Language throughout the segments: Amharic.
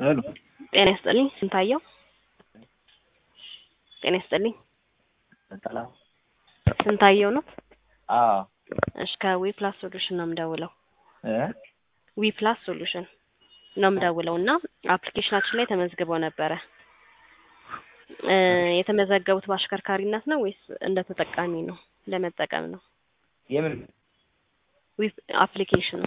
ሄሎ ጤና ይስጥልኝ ስንታየው ጤና ይስጥልኝ ሰላም ስንታየው ነው አዎ እሺ ከዊ ፕላስ ሶሉሽን ነው የምደውለው እ ዊ ፕላስ ሶሉሽን ነው የምደውለው እና አፕሊኬሽናችን ላይ ተመዝግበው ነበረ እ የተመዘገቡት በአሽከርካሪነት ነው ወይስ እንደ ተጠቃሚ ነው ለመጠቀም ነው የምን ዊ አፕሊኬሽኑ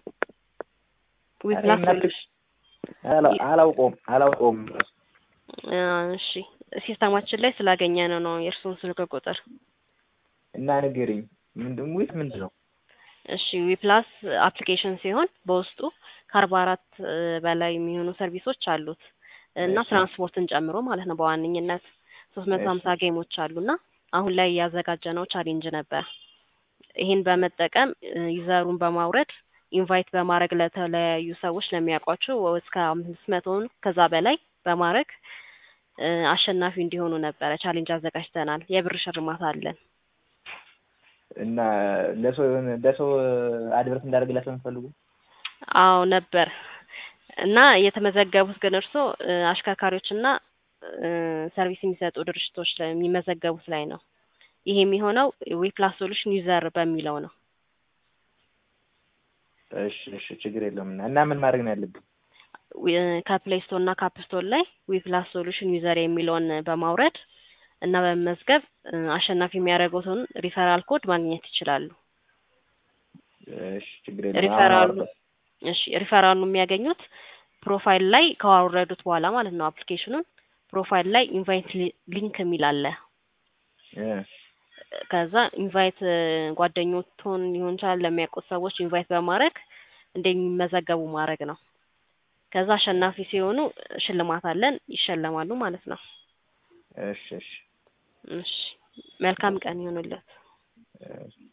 ዊ ኧረ ፕላስ የምን ሶሉሽን አላ- አላውቀውም አላውቀውም እ እሺ ሲስተማችን ላይ ስላገኘ ነው ነው የእርስዎን ስልክ ቁጥር እና ንገሪኝ ምንድን ወይስ ምንድን ነው እሺ ዊ ፕላስ አፕሊኬሽን ሲሆን በውስጡ ከአርባ አራት በላይ የሚሆኑ ሰርቪሶች አሉት እና እሺ። ትራንስፖርትን ጨምሮ ማለት ነው በዋነኝነት ሶስት መቶ ሀምሳ ጌሞች አሉና አሁን ላይ ያዘጋጀነው ቻሌንጅ ነበር ይሄን በመጠቀም እ ዩዘሩን በማውረድ ኢንቫይት በማድረግ ለተለያዩ ሰዎች ለሚያውቋቸው እስከ አምስት መቶውን ከዛ በላይ በማድረግ እ አሸናፊ እንዲሆኑ ነበረ ቻሌንጅ አዘጋጅተናል የብር ሽልማት አለን እና ለሰው የሆነ ለሰው አድቨርት እንዳደርግላቸው የምትፈልጉ አዎ ነበር እና የተመዘገቡት ግን እርስዎ እ አሽከርካሪዎችና እ ሰርቪስ የሚሰጡ ድርጅቶች ላይ የሚመዘገቡት ላይ ነው ይሄ የሚሆነው ዊ ፕላስ ሶሉሽን ዩዘር በሚለው ነው እሺ እሺ ችግር የለውም እና እና ምን ማድረግ ነው ያለብኝ ዊ- ከፕሌይ ስቶር እና ካፕ ስቶር ላይ ዊ ፕላስ ሶሉሽን ዩዘር የሚለውን በማውረድ እና በመመዝገብ እ አሸናፊ የሚያደርጉትን ሪፈራል ኮድ ማግኘት ይችላሉ እሺ ችግር የለውም አሁን ሪፈራሉ አወርደው። እሺ ሪፈራሉ የሚያገኙት ፕሮፋይል ላይ ካወረዱት በኋላ ማለት ነው አፕሊኬሽኑን ፕሮፋይል ላይ ኢንቫይት ሊንክ የሚል አለ እ ከዛ ኢንቫይት ጓደኞቱን ሊሆን ይችላል ለሚያውቁት ሰዎች ኢንቫይት በማድረግ እንደሚመዘገቡ ማድረግ ነው ከዛ አሸናፊ ሲሆኑ ሽልማት አለን ይሸለማሉ ማለት ነው እሺ እሺ እሺ መልካም ቀን ይሁንልዎት እሺ